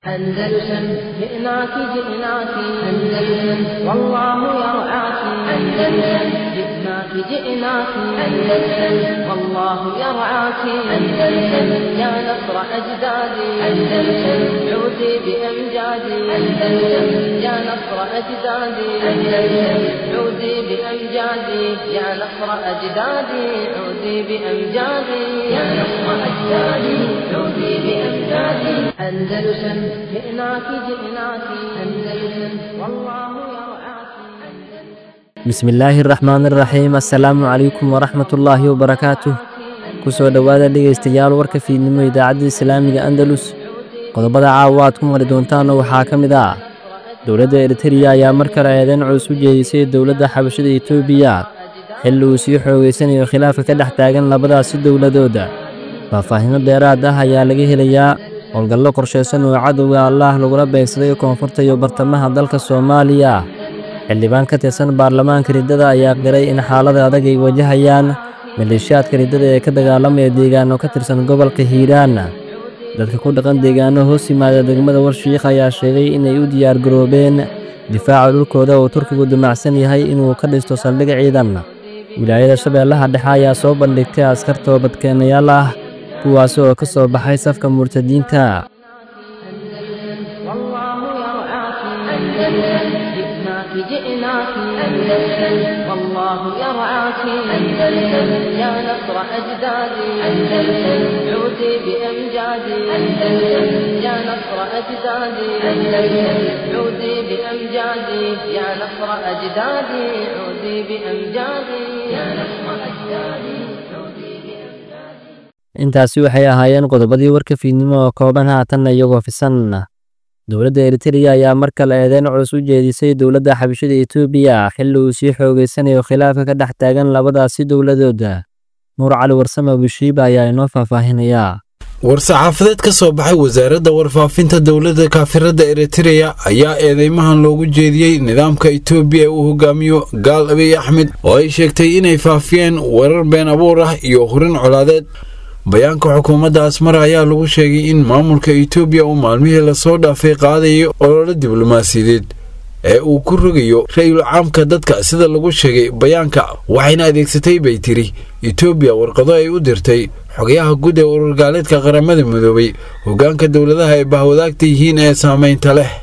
أندلسن جئناك جئناك أندلسن والله يرعاك أندلسن جئناك جئناك أندلسن والله يرعاك أندلسن يا نصر أجدادي أندلسن عودي بأمجادي أندلسن يا نصر أجدادي أندلسن عودي بأمجادي يا نصر أجدادي عودي بأمجادي يا نصر أجدادي عودي بأمجادي أندلسن جئناك جئناك أندلسن والله يرعاك bismillaahi raxmaan iraxiim assalaamu calaykum waraxmatullaahi wabarakaatuh ku soo dhowaada dhegaystayaal warka fiidnimo idaacadda islaamiga andalus qodobada caawa aad ku maqli doontaanna waxaa ka mid ah dowladda eritereya ayaa mar kale eedeyn culus u jeedisay dowladda xabashada etoobiya xilli uu sii xoogeysanayo khilaafka ka dhex taagan labadaasi dowladooda faahfaahinno dheeraad ah ayaa laga helayaa howlgallo qorshaysan oo cadowga allaah lagula beegsaday koonfurta iyo bartamaha dalka soomaaliya xildhibaan ka tirsan baarlamaanka riddada ayaa qiray in xaalada adag ay wajahayaan maleeshiyaadka riddada ee ka dagaalamaya deegaano ka tirsan gobolka hiiraan dadka ku dhaqan deegaano hoos yimaada degmada warshiikh ayaa sheegay inay u diyaargaroobeen difaaca dhulkooda oo turkigu damacsan yahay inuu ka dhisto saldhig ciidan wilaayada shabeellaha dhexe ayaa soo bandhigtay askar toobadkeenayaal ah kuwaasi oo ka soo baxay safka murtadiinta والله يرعاك أندلسن جئناك جئناك أندلسن والله يرعاك أندلسن يا نصر أجدادي أندلسن عودي بأمجادي أندلسن يا نصر أجدادي أندلسن عودي بأمجادي يا نصر أجدادي عودي بأمجادي يا نصر أجدادي عودي بأمجادي intaasi waxay ahaayeen qodobadii warka fiidnimo oo kooban haatanna iyagoo fisan dowladda eritereya ayaa mar kale eedeyn culus u jeedisay dowladda xabashada etoobiya xilli uu sii xoogeysanayo khilaafka ka dhex taagan labadaasi dowladooda nuur cali warsame bushiiba ayaa inoo faahfaahinayaa war-saxaafadeed ka soo baxay wasaaradda warfaafinta dowladda kaafirada eritereya ayaa eedeymahan loogu jeediyey nidaamka etoobiya ee uu hogaamiyo gaal abiy axmed oo ay sheegtay inay faafiyeen weerar been abuur ah iyo hurin colaadeed bayaanka xukuumadda asmara ayaa lagu sheegay in maamulka etoobiya uu maalmihii lasoo dhaafay qaadayo ololo diblomaasiyadeed ee uu ku rogayo ra-yul caamka dadka sida lagu sheegay bayaanka waxayna adeegsatay bay tiri etoobiya warqado ay u dirtay xogayaha guud ee ururgaaleedka qaramada midoobay hoggaanka dowladaha ay bahwadaagta yihiin ee saamaynta leh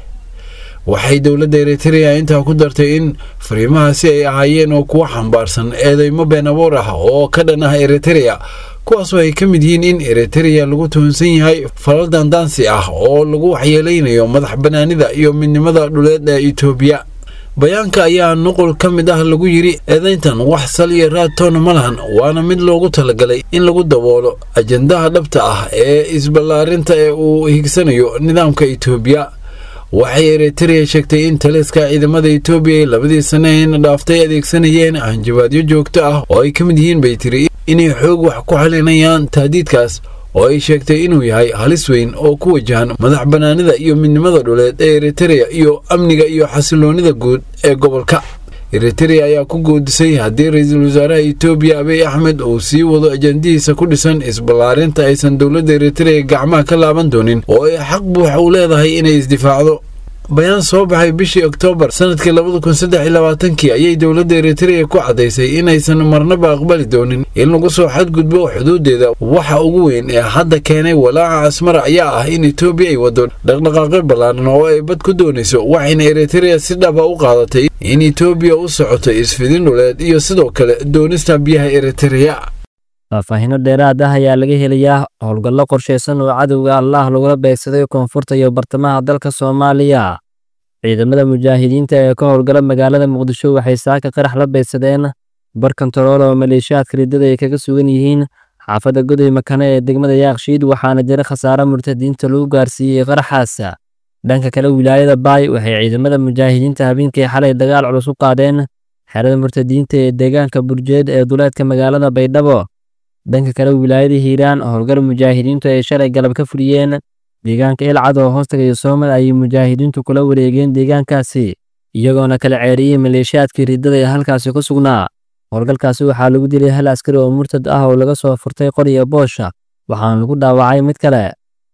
waxay dowladda eritereya intaa ku dartay in fariimahaasi ay ahaayeen oo kuwa xambaarsan eedeymo been abuur ah oo ka dhan ah eritereya kuwaasoo ay ka mid yihiin in eritereya lagu tuhunsan yahay falal dandaansi ah oo lagu waxyeelaynayo madax bannaanida iyo midnimada dhuleed ee etoobiya bayaanka ayaa nuqul ka mid ah lagu yidhi eedayntan wax sal iyo raad toona ma lahan waana mid loogu talagalay in lagu daboolo ajandaha dhabta ah ee isballaarinta ee uu higsanayo nidaamka etoobiya waxay eritereya sheegtay in taliska ciidamada etoobiya ay labadii sanaheyna dhaaftay adeegsanayeen hanjabaadyo joogto ah oo ay ka mid yihiin bay tiri inay xoog wax ku xalinayaan tahdiidkaas oo ay sheegtay inuu yahay halis weyn oo ku wajahan madax bannaanida iyo midnimada dhuleed ee eritereya iyo amniga iyo xasiloonnida guud ee gobolka eritereya ayaa ku goodisay haddii ra-iisul wasaaraha etoobiya abiy axmed uu sii wado ajandihiisa ku dhisan isballaarinta aysan dowladda eritereya gacmaha ka laaban doonin oo ay xaq buuxa u leedahay inay isdifaacdo bayaan soo baxay bishii oktoobar sanadkii labada kun saddex iyo labaatankii ayay dowladda eritereya ku caddaysay inaysan marnaba aqbali doonin in lagu soo xadgudbo xuduudeeda waxa ugu weyn ee hadda keenay walaaca asmara ayaa ah in etoobiya ay waddo dhaqdhaqaaqyo ballaaran oo ay bad ku doonayso waxayna eritereya si dhaba u qaadatay in etoobiya u socoto isfidin dhuleed iyo sidoo kale doonista biyaha eritereya faahfaahinno dheeraad ah ayaa laga helayaa howlgallo qorshaysan oo cadowga allaah lagula beegsaday koonfurta iyo bartamaha dalka soomaaliya ciidamada mujaahidiinta ee ka howlgala magaalada muqdisho waxay saaka qarax la beegsadeen bar kontarool oo maleeshiyaadka riddada ay kaga sugan yihiin xaafadda goday makane ee degmada yaaqshiid waxaana jira khasaare murtadiinta lagu gaarsiiyey qaraxaas dhanka kale wilaayada baay waxay ciidamada mujaahidiinta habeenkii xalay dagaal culus u qaadeen xerada murtadiinta ee deegaanka burjeed ee duleedka magaalada baydhabo dhanka kale wilaayada hiiraan howlgal mujaahidiintu ay shalay galab ka fuliyeen deegaanka ilcad oo hoostagaya soomad ayay mujaahidiintu kula wareegeen deegaankaasi iyagoona kala ceeriyey maleeshiyaadkii riddada ee halkaasi ku sugnaa howlgalkaasi waxaa lagu dilay hal askari oo murtad ah oo laga soo furtay qoriya boosha waxaana lagu dhaawacay mid kale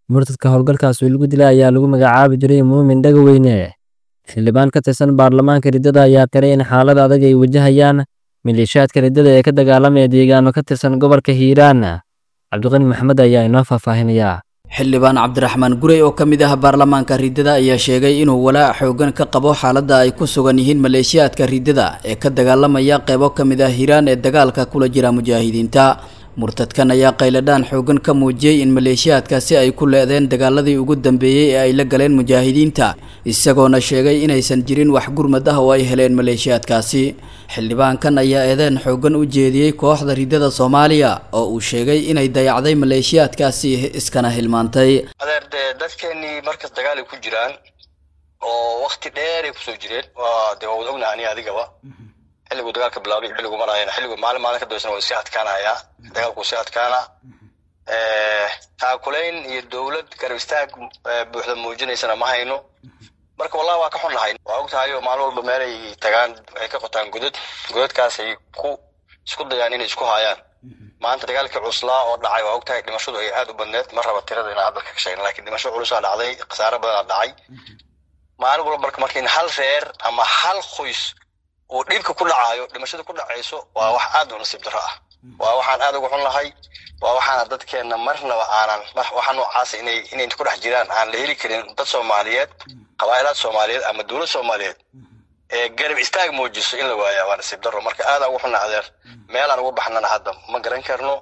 murtadka howlgalkaasi lagu dilay ayaa lagu magacaabi jiray muumin dhagaweyne xildhibaan ka tirsan baarlamaanka riddada ayaa qiray in xaalad adag ay wajahayaan maleeshiyaadka riddada ee ka dagaalamaya deegaano ka tirsan gobolka hiiraan cabdiqani maxamed ayaa inoo faahfaahinayaa xildhibaan cabdiraxmaan gurey oo ka mid ah baarlamaanka riddada ayaa sheegay inuu walaac xoogan ka qabo xaaladda ay ku sugan yihiin maleeshiyaadka riddada ee ka dagaalamaya qeybo ka mid ah hiiraan ee dagaalka kula jira mujaahidiinta murtadkan ayaa qayladhaan xoogan ka muujiyey in maleeshiyaadkaasi ay ku leedeen dagaaladii ugu dambeeyey ee ay la galeen mujaahidiinta isagoona sheegay inaysan jirin wax gurmad ah oo ay heleen maleeshiyaadkaasi xildhibaankan ayaa eedeen xoogan u jeediyey kooxda riddada soomaaliya oo uu sheegay inay dayacday maleeshiyaadkaasi iskana hilmaantay adeer dee dadkeenii markas dagaalay ku jiraan oo wakti dheeray kusoo jireen waa dee waa wada ognaha aniga adigaba xilligu dagaalka bilaabay xilligu marayana xilligu maalin maalin ka dambeysana waa sii adkaanayaa dagaalku sii adkaana taakulayn iyo dowlad garab istaag buuxda muujinaysana ma hayno marka wallahi waa ka xunnahay waa ogtahay oo maalin walba meelay tagaan ay ka qotaan godad godadkaas ay ku isku dayaan inay isku haayaan maanta dagaalkii cuslaa oo dhacay waa ogtahay dhimashadu ay aad u badneed ma raba tirada inaan hadda ka sheegna lakin dhimasho culusaa dhacday khasaare badanaa dhacay maalin walba marka marka in hal reer ama hal qoys uu dhibka ku dhacaayo dhimashada ku dhacayso waa wax aad u nasiib darro ah waa waxaan aad uga xun lahay waa waxaana dadkeenna marnaba aanan waxa noocaas inay inay ku dhex jiraan aan la heli karin dad soomaaliyeed qabaa'ilaad soomaaliyeed ama dowlad soomaaliyeed ee garab istaag muujiso in la waaya waa nasiib darro marka aadaan uga xunna adeer meelaan uga baxnana hadda ma garan karno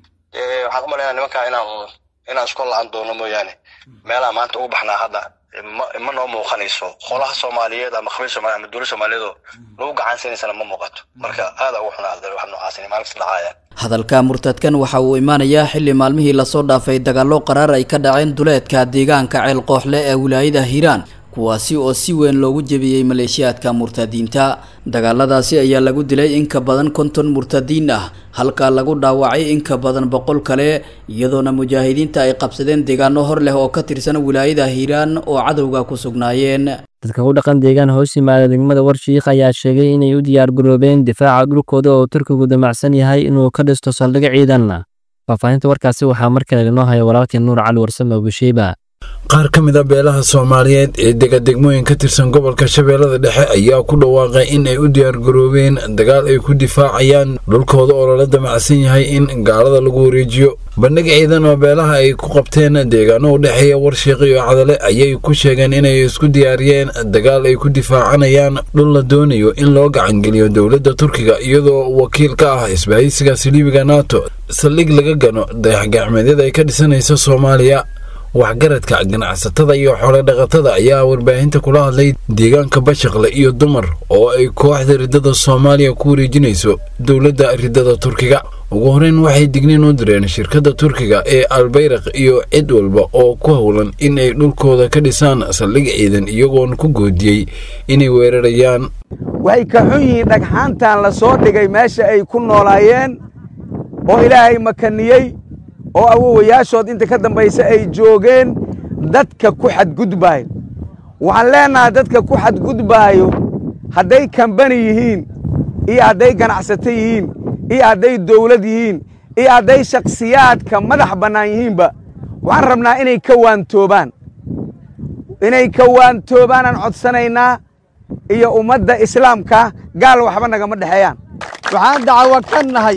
waxaan u malaynaa nimankaa inaan inaan isku la-aan doono mooyaane meelaan maanta uga baxnaa hadda ma noo muuqanayso qolaha soomaaliyeed ama qabiil soomaliya ama dowlad soomaaliyeedoo lagu gacansiinaysana ma muuqato marka aada ugu xunaa adeer wax noocaas inay maalin kasta dhacayaan hadalka murtadkan waxa uu imaanayaa xilli maalmihii lasoo dhaafay dagaallo qaraar ay ka dhaceen duleedka deegaanka ceel qooxle ee wilaayada hiiraan kuwaasi oo si weyn loogu jebiyey maleeshiyaadka murtadiinta dagaaladaasi ayaa lagu dilay in ka badan konton murtadiin ah halka lagu dhaawacay in ka badan boqol kale iyadoona mujaahidiinta ay qabsadeen deegaano hor leh oo ka tirsan wilaayada hiiraan oo cadowga ku sugnaayeen dadka ku dhaqan deegaan hoos yimaada degmada warshiikh ayaa sheegay inay u diyaar garoobeen difaaca dhulkooda oo turkigu damacsan yahay inuu ka dhisto saldhig ciidan faahfaahinta warkaasi waxaa markale inoo haya walaalkii nuur cali warsame abushiiba qaar ka mid a beelaha soomaaliyeed ee dega degmooyin ka tirsan gobolka shabeellada dhexe ayaa ku dhawaaqay in ay u diyaargaroobeen dagaal ay ku difaacayaan dhulkooda oo lala damacsan yahay in gaalada lagu wareejiyo bandhig ciidan oo beelaha ay ku qabteen deegaano u dhexeeya warshiiq iyo cadale ayay ku sheegeen inay isku diyaariyeen dagaal ay ku difaacanayaan dhul la doonayo in loo gacangeliyo dowladda turkiga iyadoo wakiil ka ah isbahaysiga saliibiga nato saldhig laga gano dayaxgacmeedyada ay ka dhisanaysa soomaaliya waxgaradka ganacsatada iyo xoolodhaqatada ayaa warbaahinta kula hadlay deegaanka bashaqle iyo dumar oo ay kooxda riddada soomaaliya ku wareejinayso dowladda riddada turkiga ugu horeyn waxay digniin u direen shirkadda turkiga ee albayraq iyo cid walba oo ku howlan in ay dhulkooda ka dhisaan saldhig ciidan iyagoon ku goodiyey inay weerarayaan waxay ka xun yihiin dhagxaantan la soo dhigay meesha ay ku noolaayeen oo ilaahay makaniyey oo awowayaashood inta ka dambaysa ay joogeen dadka ku xadgudbaayo waxaan leennahay dadka ku xadgudbaayo hadday kambani yihiin iyo hadday ganacsato yihiin iyo hadday dawlad yihiin iyo hadday shakhsiyaadka madax bannaan yihiinba waxaan rabnaa inay ka waantoobaan inay ka waantoobaanaan codsanaynaa iyo ummadda islaamka gaal waxba nagama dhexeeyaan waxaan dacwo ka nahay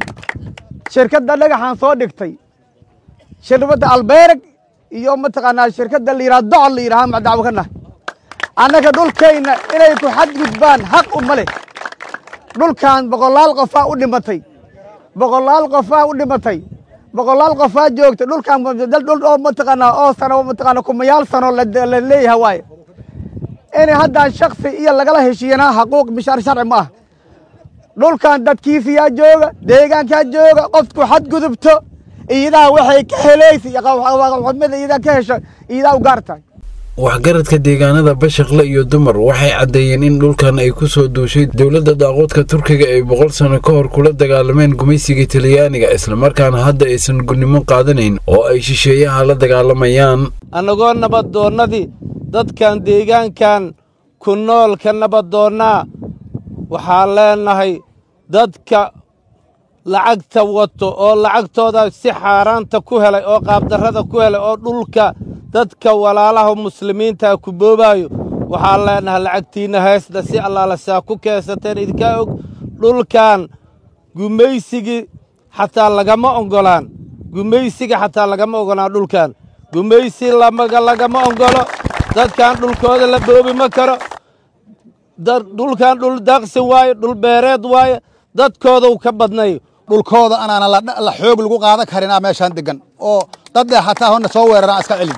shirkadda dhagaxaan soo dhigtay shirkadda albeereg iyo mataqaanaa shirkadda la yidhaha docol la yidhaha ma dacwo ka nahay annaga dhulkayna inay ku xadgudbaan xaq uma leh dhulkan boqolaal qofaa u dhimatay boqolaal qofaa u dhimatay boqolaal qofaa joogta dhulkan dhul oo mataqaanaa oo sano mataqaanaa kumayaal sano la leeyahay waaye inay haddaan shaksi iyo lagala heshiiyana xaquuq bishaar sharci ma ah dhulkan dadkiisiyaa jooga deegaankaa jooga qofku xadgudubto iyadaa waxay ka helaysa xumida iyadaa ka hesho iyadaa u gaar tahay waxgaradka deegaanada bashaqle iyo dumar waxay caddeeyeen in dhulkan ay ku soo duushay dowladda daaqoodka turkiga ay boqol sano ka hor kula dagaalameen gumaysiga talyaaniga islamarkaana hadda aysan gudnimo qaadanayn oo ay shisheeyaha la dagaalamayaan annagoo nabaddoonnadii dadkan deegaankan ku nool ka nabaddoonnaa waxaan leennahay dadka lacagta wato oo lacagtooda si xaaraanta ku helay oo qaabdarrada ku helay oo dhulka dadka walaalaha muslimiinta ku boobaayo waxaan leenahay lacagtiinna heesda si allaala saa ku keensateen idinkaa og dhulkan gumaysigii xataa lagama oggolaan gumaysiga xataa lagama oggolaan dhulkan gumaysi lamaga lagama oggolo dadkan dhulkooda la boobi ma karo dhulkan dhul daaqsin waaye dhul beereed waaye dadkoodau ka badnay dhulkooda anaana la xoog lagu qaadan karinaa meeshaan degan oo dad dheh hataa hona soo weeraraan iska celin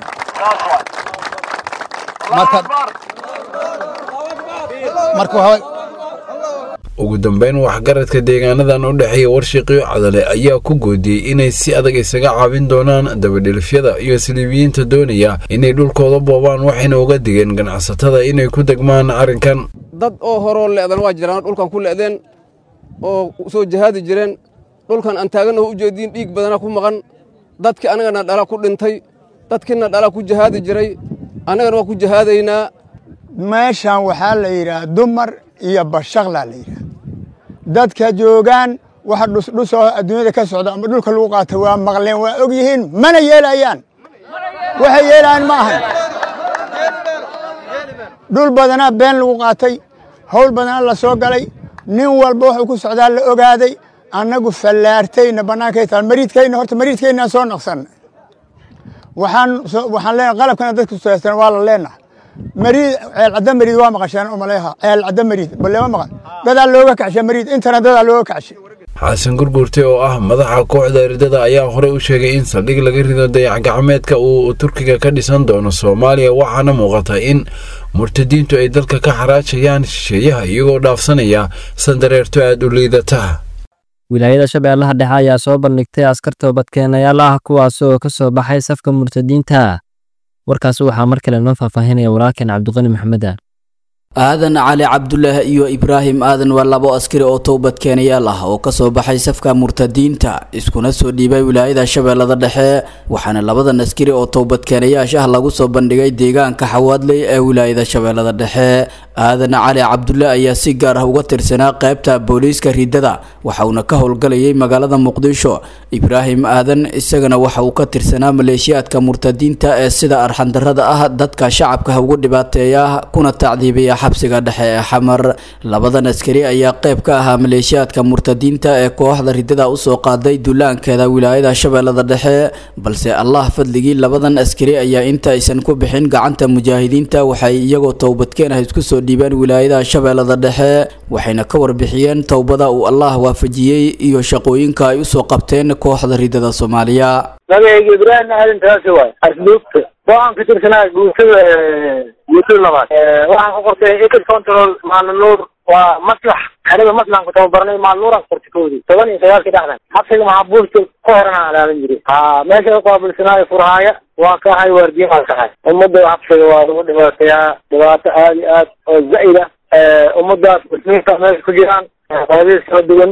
marka marka waxaa ugu dambeyn waxgaradka deegaanadan u dhexeeya warshiqiyo cadale ayaa ku goodiyey inay si adag isaga caabin doonaan dabadhilifyada iyo siliibiyiinta doonaya inay dhulkooda boobaan waxayna uga digeen ganacsatada inay ku degmaan arrinkan dad oo horoo le'dan waa jiraan dhulkan ku le'deen oo soo jahaadi jireen dhulkan aan taagannaho u jeediin dhiig badana ku maqan dadkii annagana dhala ku dhintay dadkiina dhala ku jahaadi jiray annagana waa ku jahaadaynaa meeshan waxaa la yidhaah dumar iyo bashaqlaa la yidhaah dadka joogaan waxa dhusdhusoo adduunyada ka socda ama dhulka lagu qaata waa maqleen waa og yihiin mana yeelayaan waxay yeelayaan ma ahan dhul badanaa been lagu qaatay hawl badanaa la soo galay nin walba wuxuu ku socdaa la ogaaday annagu fallaartayna bannaankay taal mariidkayna horta mariidkaynaan soo naqsanna waxaan waxaan leenahay qalabkana dadka suyaasan waa la leenahay mariid ceel cadda mariid waa maqasheen umaleeha ceel cadda mariid balema maqan dadaa looga kacshay mariid intana dadaa looga kacshay xasan gurgurte oo ah madaxa kooxda ridada ayaa horey u sheegay in saldhig laga rido dayax-gacmeedka uu turkiga ka dhisan doono soomaaliya waxaana muuqata in murtadiintu ay dalka ka xaraajayaan shisheeyaha iyagoo dhaafsanaya sandareerto aada u liidata wilaayada shabeellaha dhexe ayaa soo bandhigtay askar toobadkeenayaal ah kuwaas oo ka soo baxay safka murtadiinta warkaas waxaa mar kale noo faahfaahinaya walaalkeen cabdiqani maxameda aadan cali cabdulaahi iyo ibraahim aadan waa labo askari oo towbadkeenayaal ah oo kasoo baxay safka murtadiinta iskuna soo dhiibay wilaayada shabeellada dhexe waxaana labadan askari oo towbadkeenayaasha ah lagu soo bandhigay deegaanka xawaadley ee wilaayada shabeellada dhexe aadan cali cabdulle ayaa si gaar ah uga tirsanaa qaybta booliiska ridada waxauna ka howlgalayay magaalada muqdisho ibraahim aadan isagana waxa uu ka tirsanaa maleeshiyaadka murtadiinta ee sida arxandarada ah dadka shacabka ugu dhibaateeya kuna tacdiibiya xabsiga dhexe ee xamar labadan askari ayaa qayb ka ahaa maleeshiyaadka murtadiinta ee kooxda ridada usoo qaaday duulaankeeda wilaayada shabeellada dhexe balse allah fadligii labadan askari ayaa inta aysan ku bixin gacanta mujaahidiinta waxay iyagoo towbadkeen ah isku soo dhiibeen wilaayada shabeellada dhexe waxayna ka warbixiyeen towbada uu allah waafajiyey iyo shaqooyinka ay usoo qabteen kooxda ridada soomaaliya magacayga ibraahim aadan taasi waay asluubta waxaan ka tirsanaa guutada guutada labaad waxaan ku qortay ecid control maalnuur waa maslax aniga maslaxan ku tababarnay maalnuuran qortay koodii toban iyo sagaalkii dhexdan xabsiga maxaabuulka ka horan aan ilaalin jiray ha meesha uqaabilsanaayo furhaaya waa ka ahay waardiye baan ka ahay ummadda xabsiga waa lagu dhibaateeyaa dhibaato aad iyo aad oo zaid ah ummadaas muslimiinta meesha ku jiraan qodadiis kala duwan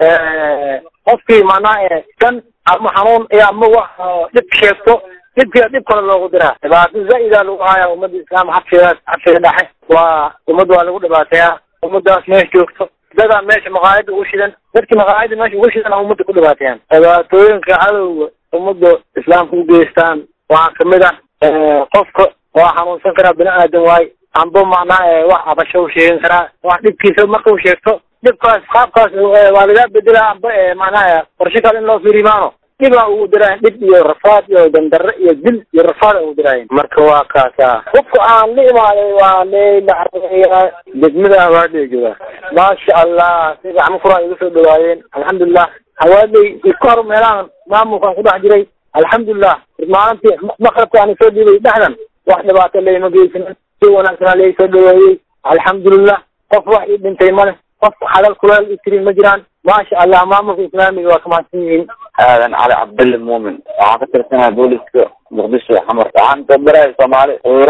qofkii macnaha kan ama xanuun iyo ama wax dhib sheegto dhibkiia dhib kale loogu diraa dhibaato zaida lagu haya ummadda islaam xabsigaas xabsiga dhexe waa ummad waa lagu dhibaateeyaa ummadaas meesha joogto dadaa meesha maqaayada ugu shidan dadkii maqaayada meesha ugu shidan ummadda ku dhibaateeyaan dhibaatooyinka cadowga ummadda islaamka u geystaan waxaa kamid ah qofka waa xanuunsan karaa bini aadan waay amba macnaha wax abasho u sheegan karaa wax dhibkiisa marka u sheegto dhibkaas qaabkaas waa lagaa bedela amba macnaha qorshe kale in loo fiirimaano dhibaa ugu diraayan dhib iyo rafaad iyo dandarre iyo dil iyo rafaad ugu diraayan marka waa kaasa qofka aan la imaaday waa leylacaya degmada hawaadley jooga maasha allah si gacmo furaa iga soo dhawaayeen alxamdulilah hawaadley isku hor meelahan maamulkaan ku dhex jiray alxamdulilah maalintii maqrabka aan soo dhiibay dhexdan wax dhibaato layma geysanin si wanaagsanaa lai soo dhaweeyey alxamdulilah qof wax ii dhintay male qof hadal kuleel itiri ma jiraan maasha allah maamulka islaamiga waa kamahadsan yihiin aadan cali cabdille muumin waxaan ka tirsanahay booliska muqdisho xamar waxaan tababaraya soomaali iiraan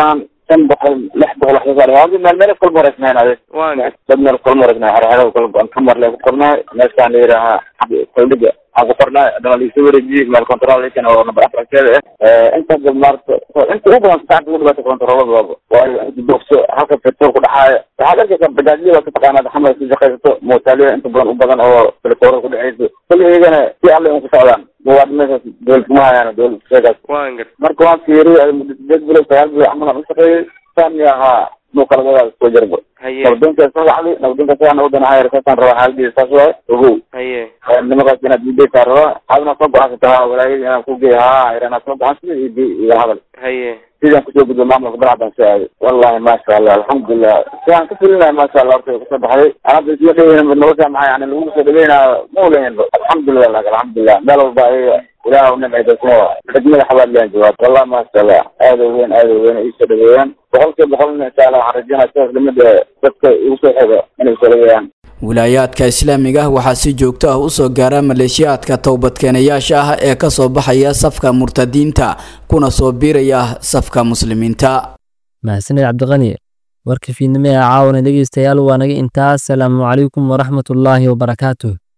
shan boqol lix boqol wax soo saar meel meel kala mareysnayn ade dad meel kala mareysnayn xerxero kala go-an kamar lee ku qornaay meeshaan la yidhaahaa koldhiga aan ku qornaay adama laisoo wareejiyey meel controlkan oo number afarkeeda ah inta dad maarata inta ugu badan saacada ugu dhibaata controlada waaba waayo inta boogso halka petrol ku dhaxaaya waxaad arkaysaa bajaajyada waa ka taqaanaa xamar ku shaqaysato mootaaliya inta badan u badan oo telekoorada ku dhexeyso kulli iyagana si alle un ku socdaan muwaad meeshaas dowlad kuma hayaan dowlad sheegaas marka waan fiiriyay muddo sideed bilood sagaal bilood camal aan u shaqeeyey saami ahaa muu kala wadaada soo jarbo nabadonkaas soo wacday nabadonkaas saa nabadan hayar saasaan rabaa xaaladiisa saas waaye ogow nimakaas inaad ideysaa rabaa adna soo go-aansata ha walaayadii inaan ku geey ha inaad soo go-aansada iyo iyo hadal sidaan kusoo gudbo maamulka barcadaan soo aaday wallahi maasha allah alxamdulilah sidaan ka filinahay maasha allah horta kusoo baxday anada isla dhaweyna nolosha maxaa yani lagu soo dhaweynaa ma oleynba alxamdulilah lak alxamdulilah meel walba ayaga ilaah nimcaydaasma xidmada xabaadlaan jawaab wallahi maasha allah aada u weyn aada u weyn iisoo dhaweeyaan boqolkiiba boqolna insha allah waxaan rajeynaya sidaas lamida dadka igu soo xiga inay soo dhaweeyaan wilaayaadka islaamiga ah waxaa si joogto ah usoo gaara maleeshiyaadka towbadkeenayaasha ah ee ka soo baxaya safka murtadiinta kuna soo biiraya safka muslimiinta mahadsaned cabdiqani warka fiidnimo ee caawana dhegeystayaal waa naga intaas salaamu calaykum waraxmatullaahi wabarakaatuh